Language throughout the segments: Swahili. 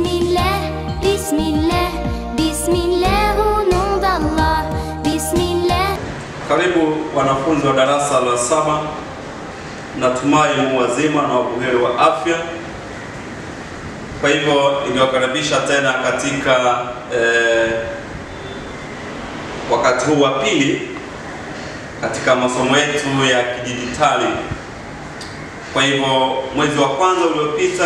Bismillah, Bismillah, Bismillah au nom d'Allah. Bismillah. Karibu wanafunzi wa darasa la saba, natumai mu wazima na wabuheri wa afya. Kwa hivyo ningewakaribisha tena katika eh, wakati huu wa pili katika masomo yetu ya kidijitali. Kwa hivyo mwezi wa kwanza uliopita,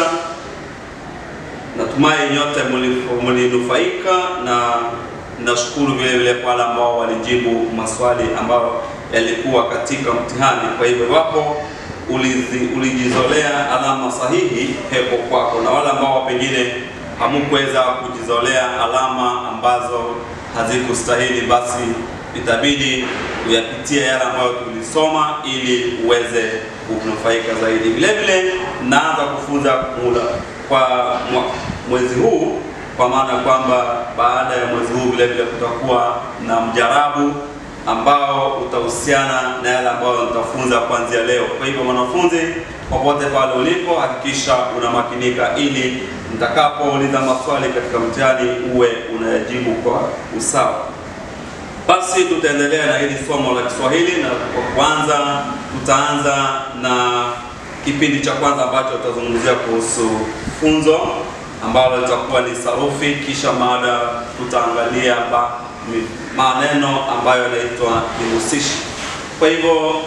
natumai nyote muli- mlinufaika na nashukuru vile vile kwa wale ambao walijibu maswali ambayo yalikuwa katika mtihani. Kwa hivyo iwapo ulizi- ulijizolea alama sahihi, pepo kwako, na wale ambao pengine hamukuweza kujizolea alama ambazo hazikustahili, basi itabidi uyapitie yale ambayo tulisoma ili uweze kunufaika zaidi. Vile vile naanza kufunza mula kwa mwa- mwezi huu kwa maana kwamba baada ya mwezi huu vile vile kutakuwa na mjarabu ambao utahusiana na yale ambayo nitafunza kuanzia leo. Kwa hivyo mwanafunzi, popote pale ulipo, hakikisha unamakinika ili nitakapouliza maswali katika mtihani uwe unayajibu kwa usawa. Basi tutaendelea na hili somo la Kiswahili, na kwa kwanza tutaanza na kipindi cha kwanza ambacho tutazungumzia kuhusu funzo ambalo litakuwa ni sarufi, kisha mada tutaangalia ba, mi- maneno ambayo yanaitwa vihusishi. Kwa hivyo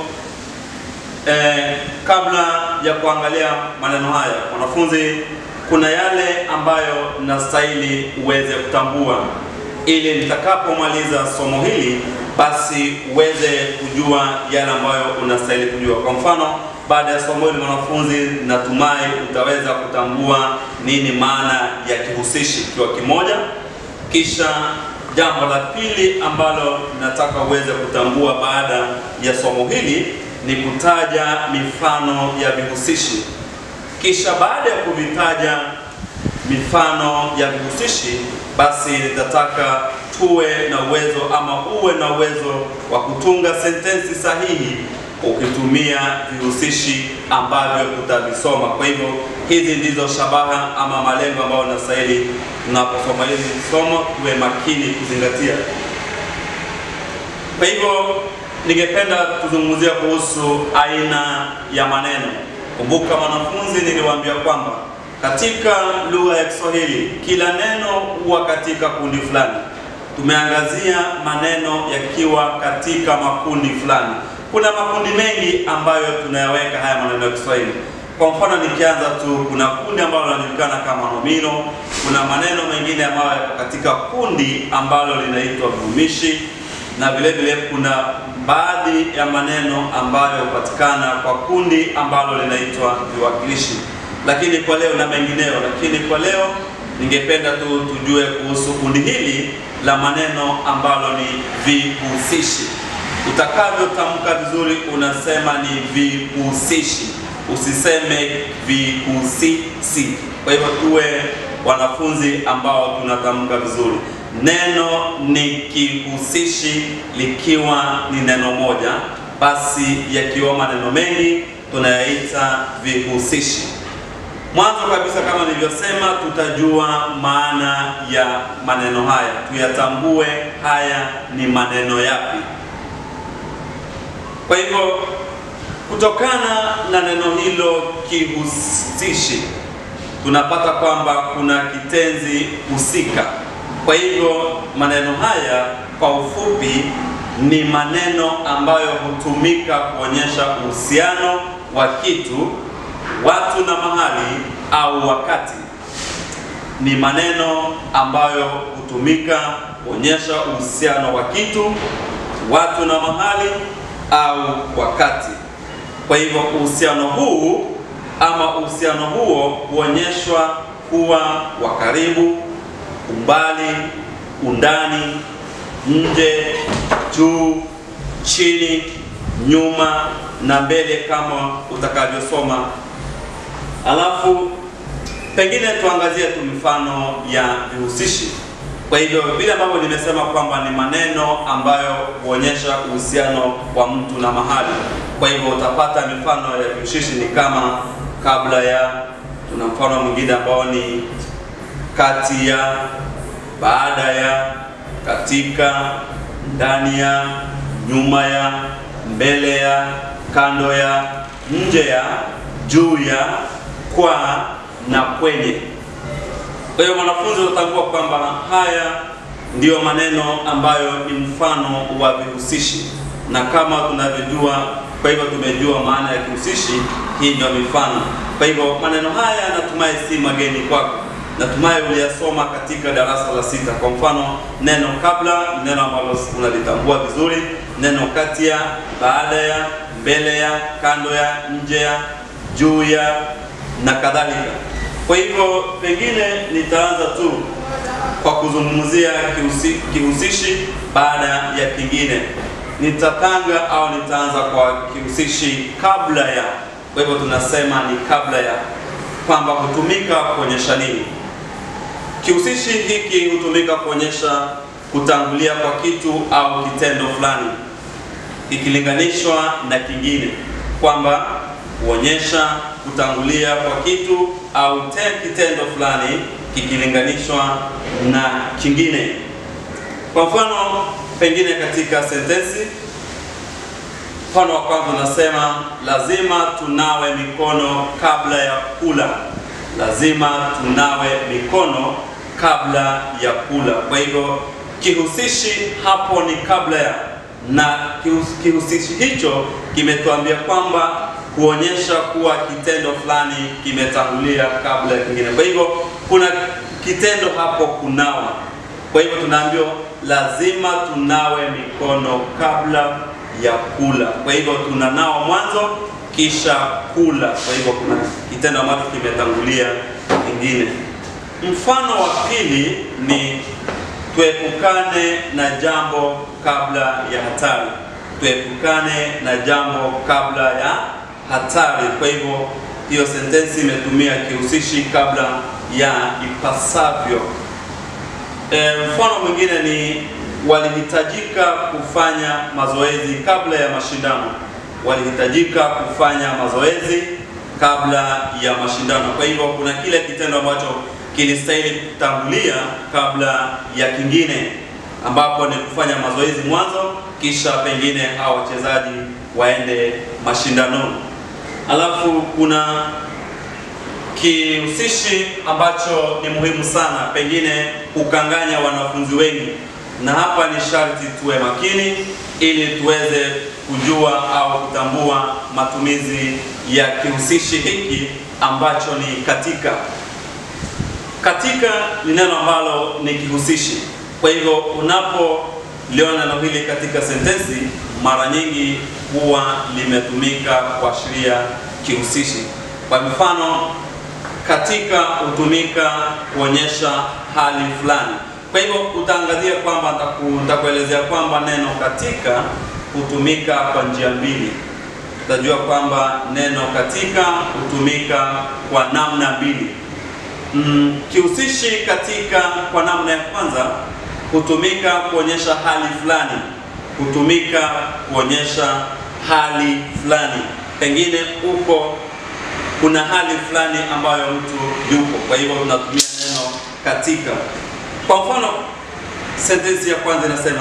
eh, kabla ya kuangalia maneno haya, wanafunzi, kuna yale ambayo nastahili uweze kutambua ili nitakapomaliza somo hili basi uweze kujua yale ambayo unastahili kujua. Kwa mfano, baada ya somo hili mwanafunzi, natumai utaweza kutambua nini maana ya kihusishi kiwa kimoja. Kisha jambo la pili ambalo nataka uweze kutambua baada ya somo hili ni kutaja mifano ya vihusishi. Kisha baada ya kuvitaja mifano ya vihusishi, basi nitataka tuwe na uwezo ama uwe na uwezo wa kutunga sentensi sahihi ukitumia vihusishi ambavyo utavisoma. Kwa hivyo hizi ndizo shabaha ama malengo ambayo nastahili tunaposoma hili somo tuwe makini kuzingatia. Kwa hivyo ningependa tuzungumzia kuhusu aina ya maneno. Kumbuka wanafunzi, niliwaambia kwamba katika lugha ya Kiswahili kila neno huwa katika kundi fulani. Tumeangazia maneno yakiwa katika makundi fulani. Kuna makundi mengi ambayo tunayaweka haya maneno ya Kiswahili. Kwa mfano nikianza tu, kuna kundi ambalo linajulikana kama nomino. Kuna maneno mengine ambayo yako katika kundi ambalo linaitwa vihumishi na vile vile kuna baadhi ya maneno ambayo hupatikana kwa kundi ambalo linaitwa viwakilishi, lakini kwa leo na mengineyo. Lakini kwa leo ningependa tu tujue kuhusu kundi hili la maneno ambalo ni vihusishi. Utakavyotamka vizuri, unasema ni vihusishi, usiseme vihusisi. Kwa hivyo tuwe wanafunzi ambao tunatamka vizuri. Neno ni kihusishi likiwa ni neno moja, basi yakiwa maneno mengi tunayaita vihusishi. Mwanzo kabisa, kama nilivyosema, tutajua maana ya maneno haya, tuyatambue haya ni maneno yapi. Kwa hivyo, kutokana na neno hilo kihusishi, tunapata kwamba kuna kitenzi husika. Kwa hivyo maneno haya kwa ufupi ni maneno ambayo hutumika kuonyesha uhusiano wa kitu, watu na mahali au wakati. Ni maneno ambayo hutumika kuonyesha uhusiano wa kitu, watu na mahali au wakati. Kwa hivyo uhusiano huu ama uhusiano huo huonyeshwa kuwa wa karibu umbali, undani, nje, juu, chini, nyuma na mbele kama utakavyosoma. Alafu pengine tuangazie tu mifano ya vihusishi. Kwa hivyo vile ambavyo nimesema kwamba ni maneno ambayo huonyesha uhusiano wa mtu na mahali. Kwa hivyo utapata mifano ya vihusishi ni kama kabla ya, tuna mfano mwingine ambao ni kati ya, baada ya, katika, ndani ya, nyuma ya, mbele ya, kando ya, nje ya, juu ya, kwa na kwenye. Kwa hiyo mwanafunzi utatambua kwamba haya ndiyo maneno ambayo ni mfano wa vihusishi, na kama tunavyojua, kwa hivyo tumejua maana ya kihusishi, hii ndio mifano. Kwa hivyo maneno haya natumai si mageni kwako, natumai uliyasoma katika darasa la sita. Kwa mfano, neno kabla ni neno ambalo unalitambua vizuri, neno kati ya, baada ya, mbele ya, kando ya, nje ya, juu ya na kadhalika. Kwa hivyo pengine nitaanza tu kwa kuzungumzia kihusi, kihusishi baada ya kingine. Nitatanga au nitaanza kwa kihusishi kabla ya. Kwa hivyo tunasema ni kabla ya, kwamba hutumika kuonyesha nini? Kihusishi hiki hutumika kuonyesha kutangulia kwa kitu au kitendo fulani ikilinganishwa na kingine, kwamba huonyesha kutangulia kwa kitu au te kitendo fulani kikilinganishwa na kingine. Kwa mfano, pengine katika sentensi, mfano wa kwanza unasema lazima tunawe mikono kabla ya kula. Lazima tunawe mikono kabla ya kula. Kwa hivyo kihusishi hapo ni kabla ya, na kihus- kihusishi hicho kimetuambia kwamba kuonyesha kuwa kitendo fulani kimetangulia kabla ya kingine. Kwa hivyo kuna kitendo hapo kunawa. Kwa hivyo tunaambiwa lazima tunawe mikono kabla ya kula. Kwa hivyo tunanawa mwanzo kisha kula. Kwa hivyo kuna kitendo ambacho kimetangulia kingine. Mfano wa pili ni tuepukane na jambo kabla ya hatari. Tuepukane na jambo kabla ya hatari. Kwa hivyo hiyo sentensi imetumia kihusishi kabla ya ipasavyo. E, mfano mwingine ni walihitajika kufanya mazoezi kabla ya mashindano. Walihitajika kufanya mazoezi kabla ya mashindano. Kwa hivyo kuna kile kitendo ambacho kilistahili kutangulia kabla ya kingine, ambapo ni kufanya mazoezi mwanzo, kisha pengine hao wachezaji waende mashindanoni. Alafu kuna kihusishi ambacho ni muhimu sana, pengine kukanganya wanafunzi wengi, na hapa ni sharti tuwe makini ili tuweze kujua au kutambua matumizi ya kihusishi hiki ambacho ni katika. Katika ni neno ambalo ni kihusishi. Kwa hivyo unapoliona neno hili katika sentensi, mara nyingi huwa limetumika kuashiria kihusishi. Kwa mfano, katika hutumika kuonyesha hali fulani. Kwa hivyo utaangazia kwamba nitaku- nitakuelezea kwamba neno katika hutumika kwa njia mbili. Utajua kwamba neno katika hutumika kwa namna mbili. Mm, kihusishi katika kwa namna ya kwanza hutumika kuonyesha hali fulani, hutumika kuonyesha hali fulani, pengine uko kuna hali fulani ambayo mtu yupo, kwa hivyo tunatumia neno katika. Kwa mfano, sentensi ya kwanza inasema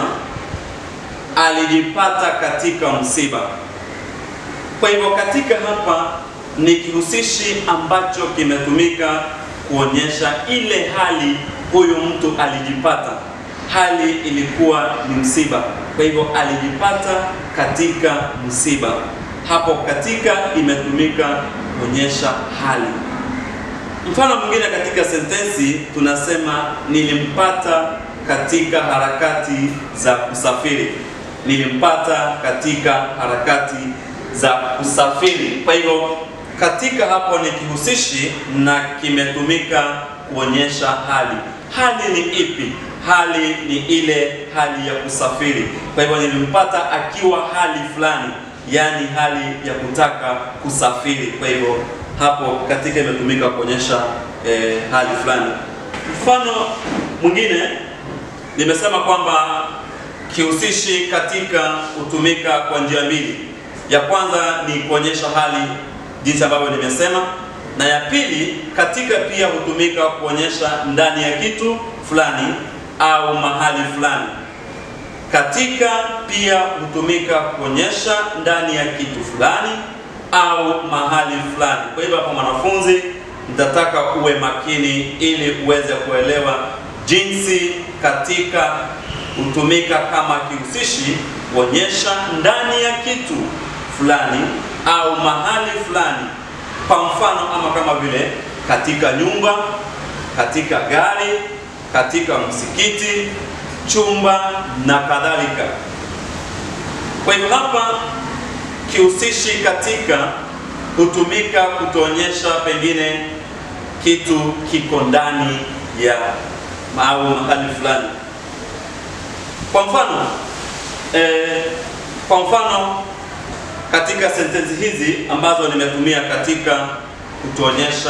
alijipata katika msiba. Kwa hivyo katika hapa ni kihusishi ambacho kimetumika kuonyesha ile hali huyu mtu alijipata. Hali ilikuwa ni msiba, kwa hivyo alijipata katika msiba. Hapo katika imetumika kuonyesha hali. Mfano mwingine katika sentensi tunasema nilimpata katika harakati za kusafiri. Nilimpata katika harakati za kusafiri. Kwa hivyo katika hapo ni kihusishi na kimetumika kuonyesha hali. Hali ni ipi? Hali ni ile hali ya kusafiri. Kwa hivyo nilimpata akiwa hali fulani, yaani hali ya kutaka kusafiri. Kwa hivyo hapo katika imetumika kuonyesha eh, hali fulani. Mfano mwingine nimesema kwamba kihusishi katika hutumika kwa njia mbili. Ya kwanza ni kuonyesha hali jinsi ambavyo nimesema, na ya pili katika pia hutumika kuonyesha ndani ya kitu fulani au mahali fulani. Katika pia hutumika kuonyesha ndani ya kitu fulani au mahali fulani. Kwa hivyo hapa, mwanafunzi, nitataka uwe makini ili uweze kuelewa jinsi katika hutumika kama kihusishi kuonyesha ndani ya kitu fulani au mahali fulani. Kwa mfano, ama kama vile katika nyumba, katika gari, katika msikiti, chumba na kadhalika. Kwa hivyo hapa kihusishi katika hutumika kutuonyesha pengine kitu kiko ndani ya au mahali fulani. Kwa mfano eh, kwa mfano katika sentensi hizi ambazo nimetumia katika kutuonyesha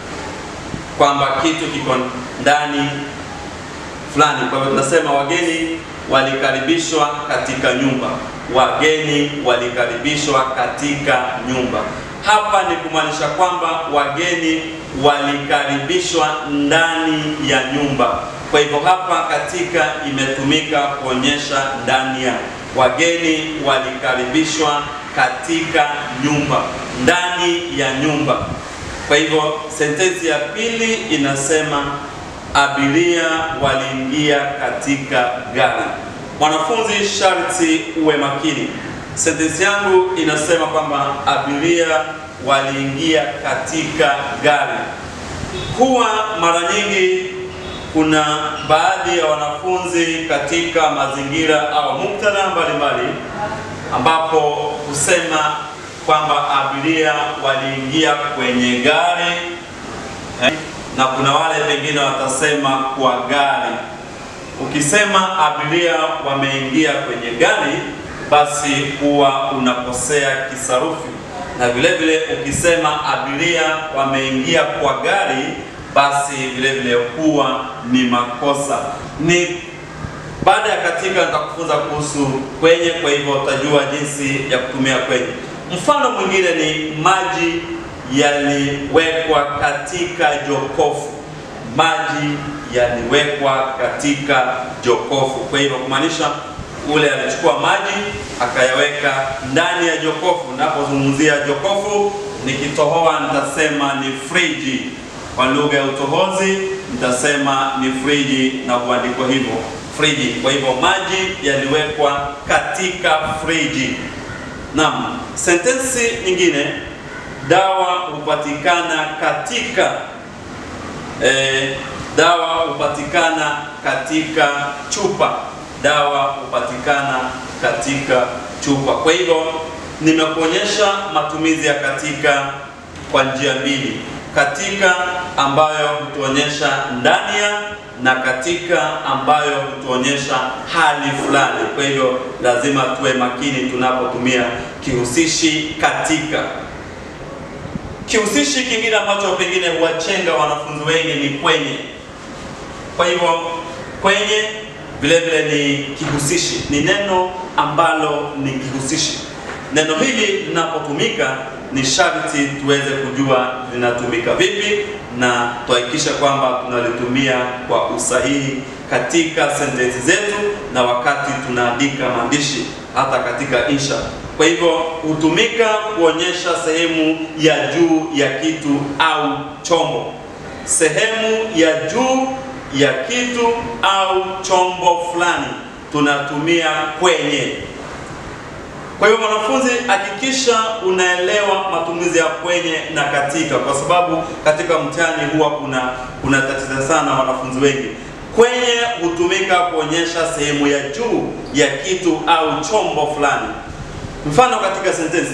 kwamba kitu kiko ndani fulani. Kwa hivyo tunasema wageni walikaribishwa katika nyumba, wageni walikaribishwa katika nyumba. Hapa ni kumaanisha kwamba wageni walikaribishwa ndani ya nyumba. Kwa hivyo hapa katika imetumika kuonyesha ndani ya, wageni walikaribishwa katika nyumba, ndani ya nyumba. Kwa hivyo sentensi ya pili inasema abiria waliingia katika gari. Mwanafunzi, sharti uwe makini. Sentensi yangu inasema kwamba abiria waliingia katika gari. Huwa mara nyingi kuna baadhi ya wanafunzi katika mazingira au muktadha mbalimbali ambapo husema kwamba abiria waliingia kwenye gari eh, na kuna wale pengine watasema kwa gari. Ukisema abiria wameingia kwenye gari, basi huwa unakosea kisarufi, na vile vile ukisema abiria wameingia kwa gari, basi vile vile huwa ni makosa. Ni baada ya katika nitakufunza kuhusu kwenye, kwa hivyo utajua jinsi ya kutumia kwenye. Mfano mwingine ni maji yaliwekwa katika jokofu. Maji yaliwekwa katika jokofu. Kwa hivyo kumaanisha ule alichukua maji akayaweka ndani ya jokofu. Napozungumzia jokofu, nikitohoa nitasema ni friji. Kwa lugha ya utohozi nitasema ni friji na kuandikwa hivyo friji. Kwa hivyo maji yaliwekwa katika friji. Naam, sentensi nyingine, dawa hupatikana katika eh, dawa hupatikana katika chupa. Dawa hupatikana katika chupa. Kwa hivyo nimekuonyesha matumizi ya katika kwa njia mbili, katika ambayo hutuonyesha ndani ya na katika ambayo hutuonyesha hali fulani. Kwa hivyo lazima tuwe makini tunapotumia kihusishi katika. Kihusishi kingine ambacho pengine huwachenga wanafunzi wengi ni kwenye. Kwa hivyo kwenye vile vile ni kihusishi, ni neno ambalo ni kihusishi. Neno hili linapotumika ni sharti tuweze kujua linatumika vipi na tuhakikishe kwamba tunalitumia kwa usahihi katika sentensi zetu na wakati tunaandika maandishi hata katika insha. Kwa hivyo hutumika kuonyesha sehemu ya juu ya kitu au chombo, sehemu ya juu ya kitu au chombo fulani tunatumia kwenye. Kwa hiyo mwanafunzi, hakikisha unaelewa matumizi ya kwenye na katika, kwa sababu katika mtihani huwa kuna kuna tatizo sana wanafunzi wengi. Kwenye hutumika kuonyesha sehemu ya juu ya kitu au chombo fulani. Mfano katika sentensi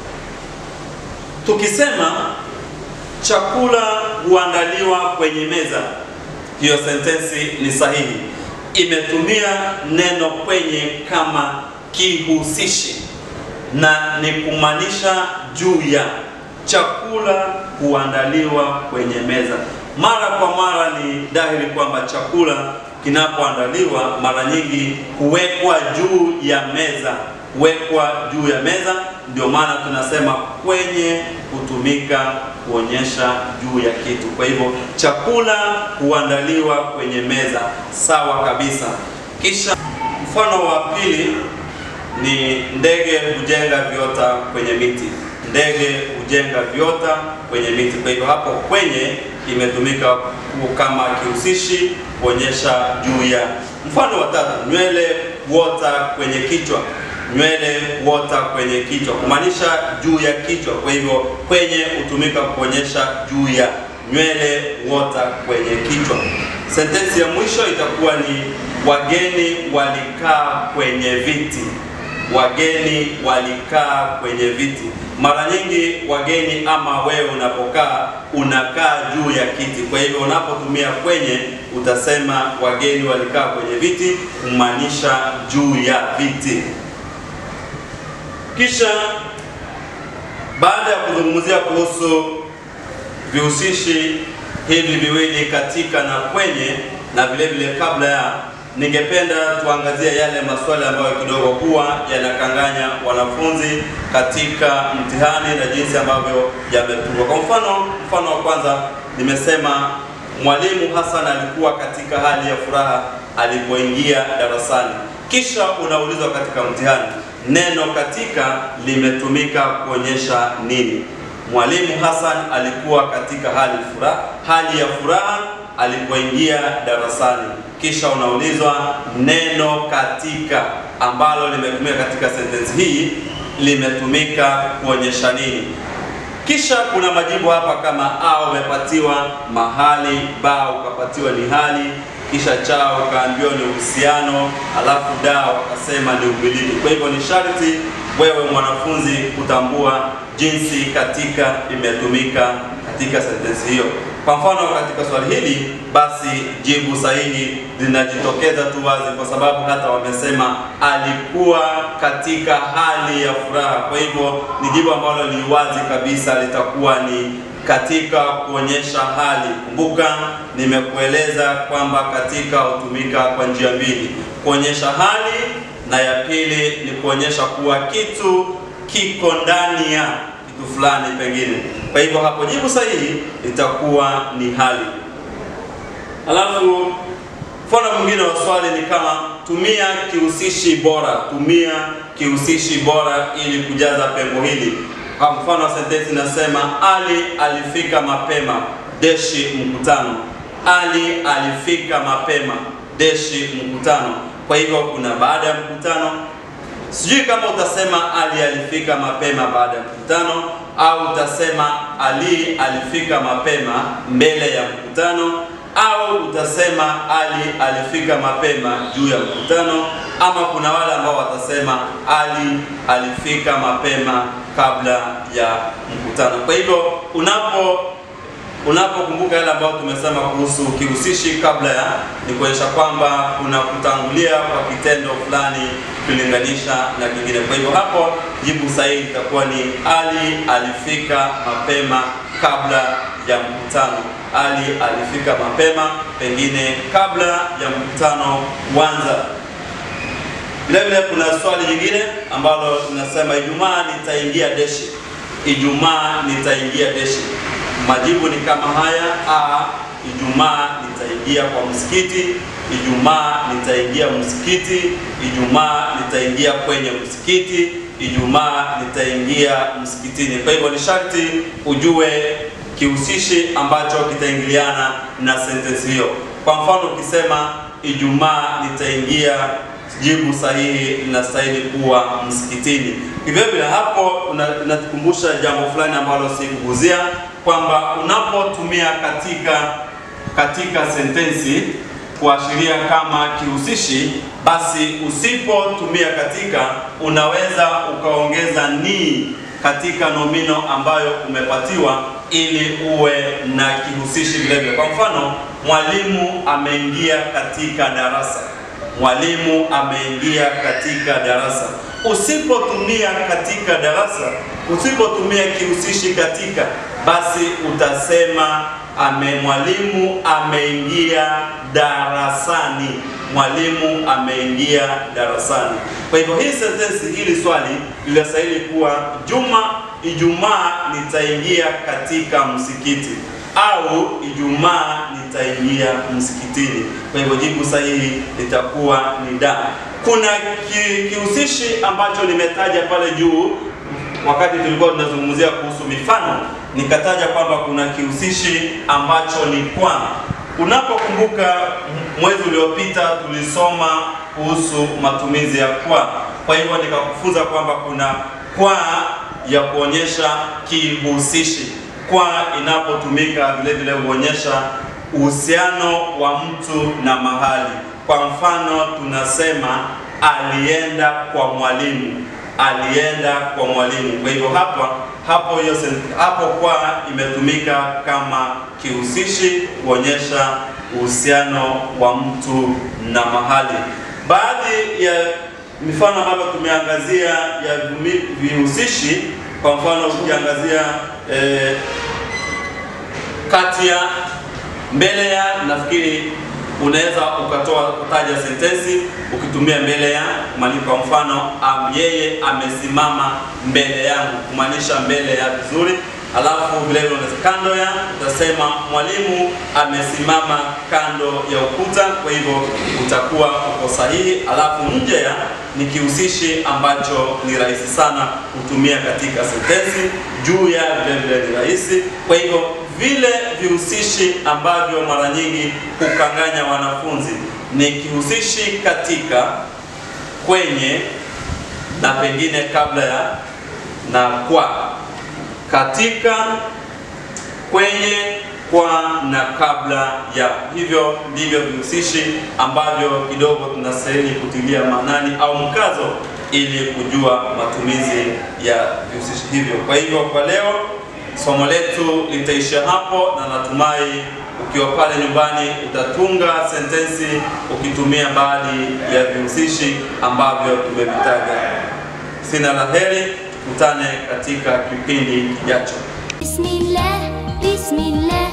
tukisema chakula huandaliwa kwenye meza, hiyo sentensi ni sahihi, imetumia neno kwenye kama kihusishi na ni kumaanisha juu ya. Chakula huandaliwa kwenye meza. Mara kwa mara ni dhahiri kwamba chakula kinapoandaliwa mara nyingi huwekwa juu ya meza, wekwa juu ya meza. Ndio maana tunasema kwenye hutumika kuonyesha juu ya kitu. Kwa hivyo chakula huandaliwa kwenye meza, sawa kabisa. Kisha mfano wa pili ni ndege hujenga viota kwenye miti. Ndege hujenga viota kwenye miti. Kwa hivyo hapo kwenye imetumika kama kihusishi kuonyesha juu ya. Mfano wa tatu, nywele huota kwenye kichwa. Nywele huota kwenye kichwa, kumaanisha juu ya kichwa. Kwa hivyo kwenye hutumika kuonyesha juu ya. Nywele huota kwenye kichwa. Sentensi ya mwisho itakuwa ni wageni walikaa kwenye viti. Wageni walikaa kwenye viti. Mara nyingi wageni ama wewe unapokaa unakaa juu ya kiti. Kwa hivyo unapotumia kwenye utasema wageni walikaa kwenye viti, kumaanisha juu ya viti. Kisha baada ya kuzungumzia kuhusu vihusishi hivi viwili katika na kwenye na vile vile kabla ya ningependa tuangazie yale maswali ambayo kidogo huwa yanakanganya wanafunzi katika mtihani na jinsi ambavyo yametungwa. Kwa mfano, mfano wa kwanza nimesema mwalimu Hassan alikuwa katika hali ya furaha alipoingia darasani. Kisha unaulizwa katika mtihani, neno katika limetumika kuonyesha nini? Mwalimu Hassan alikuwa katika hali furaha, hali ya furaha alipoingia darasani. Kisha unaulizwa neno katika ambalo limetumika katika sentensi hii limetumika kuonyesha nini? Kisha kuna majibu hapa kama a umepatiwa mahali, ba ukapatiwa ni hali, kisha cha ukaambiwa ni uhusiano, alafu da wakasema ni umiliki. Kwa hivyo ni sharti wewe mwanafunzi kutambua jinsi katika imetumika katika sentensi hiyo. Kwa mfano katika swali hili basi jibu sahihi linajitokeza tu wazi, kwa sababu hata wamesema alikuwa katika hali ya furaha. Kwa hivyo ni jibu ambalo ni wazi kabisa, litakuwa ni katika kuonyesha hali. Kumbuka nimekueleza kwamba katika hutumika kwa njia mbili, kuonyesha hali na ya pili ni kuonyesha kuwa kitu kiko ndani ya kitu fulani pengine. Kwa hivyo hapo jibu sahihi litakuwa ni hali. Alafu mfano mwingine wa swali ni kama tumia kihusishi bora, tumia kihusishi bora ili kujaza pengo hili. Kwa mfano wa sentensi nasema Ali alifika mapema deshi mkutano. Ali alifika mapema deshi mkutano. Kwa hivyo kuna baada ya mkutano. Sijui kama utasema Ali alifika mapema baada ya mkutano au utasema Ali alifika mapema mbele ya mkutano au utasema Ali alifika mapema juu ya mkutano, ama kuna wale ambao watasema Ali alifika mapema kabla ya mkutano. Kwa hivyo unapo unapokumbuka yale ambayo tumesema kuhusu kihusishi kabla ya, ni kuonyesha kwamba kuna kutangulia kwa kitendo fulani kulinganisha na kingine. Kwa hivyo hapo jibu sahihi itakuwa ni Ali alifika mapema kabla ya mkutano. Ali alifika mapema pengine kabla ya mkutano kuanza. Vile vile kuna swali jingine ambalo tunasema Ijumaa nitaingia deshi. Ijumaa nitaingia deshi. Majibu ni kama haya: a, Ijumaa nitaingia kwa msikiti. Ijumaa nitaingia msikiti. Ijumaa nitaingia kwenye msikiti. Ijumaa nitaingia msikitini. Kwa hivyo ni sharti ujue kihusishi ambacho kitaingiliana na sentensi hiyo. Kwa mfano ukisema Ijumaa nitaingia, jibu sahihi linastahili kuwa msikitini. Hivyo vile hapo unatukumbusha jambo fulani ambalo sikuguzia kwamba unapotumia katika katika sentensi kuashiria kama kihusishi, basi usipotumia katika, unaweza ukaongeza ni katika nomino ambayo umepatiwa ili uwe na kihusishi vile vile. Kwa mfano, mwalimu ameingia katika darasa. Mwalimu ameingia katika darasa. Usipotumia katika darasa, usipotumia kihusishi katika, basi utasema ame mwalimu ameingia darasani. Mwalimu ameingia darasani. Kwa hivyo hii sentensi, hili swali linastahili kuwa Juma, Ijumaa nitaingia katika msikiti au Ijumaa nitaingia msikitini. Kwa hivyo jibu sahihi litakuwa ni da. Kuna ki, kihusishi ambacho nimetaja pale juu wakati tulikuwa tunazungumzia kuhusu mifano, nikataja kwamba kuna kihusishi ambacho ni kwa. Unapokumbuka mwezi uliopita tulisoma kuhusu matumizi ya kwa, kwa hivyo nikakufunza kwamba kuna kwa ya kuonyesha kihusishi. Kwa inapotumika vile vile huonyesha uhusiano wa mtu na mahali. Kwa mfano tunasema alienda kwa mwalimu alienda kwa mwalimu. Kwa hivyo hapa hapo hiyo hapo kwa imetumika kama kihusishi kuonyesha uhusiano wa mtu na mahali. Baadhi ya mifano ambayo tumeangazia ya vihusishi, kwa mfano ukiangazia eh, kati ya mbele ya, nafikiri unaweza ukatoa kutaja sentensi ukitumia mbele ya malipo. Kwa mfano am, yeye amesimama mbele yangu, kumaanisha mbele ya vizuri. Alafu vile vile kando ya, utasema mwalimu amesimama kando ya ukuta. Kwa hivyo utakuwa uko sahihi. Alafu nje ya ni kihusishi ambacho ni rahisi sana kutumia katika sentensi. Juu ya vile vile ni rahisi. Kwa hivyo vile vihusishi ambavyo mara nyingi hukanganya wanafunzi ni kihusishi katika, kwenye na pengine kabla ya na kwa. Katika, kwenye, kwa na kabla ya. Hivyo ndivyo vihusishi ambavyo kidogo tunastahili kutilia maanani au mkazo ili kujua matumizi ya vihusishi hivyo. Kwa hivyo kwa leo somo letu litaishia hapo, na natumai ukiwa pale nyumbani utatunga sentensi ukitumia baadhi ya vihusishi ambavyo tumevitaja. Sina la heri, tukutane katika kipindi kijacho. Bismillah, Bismillah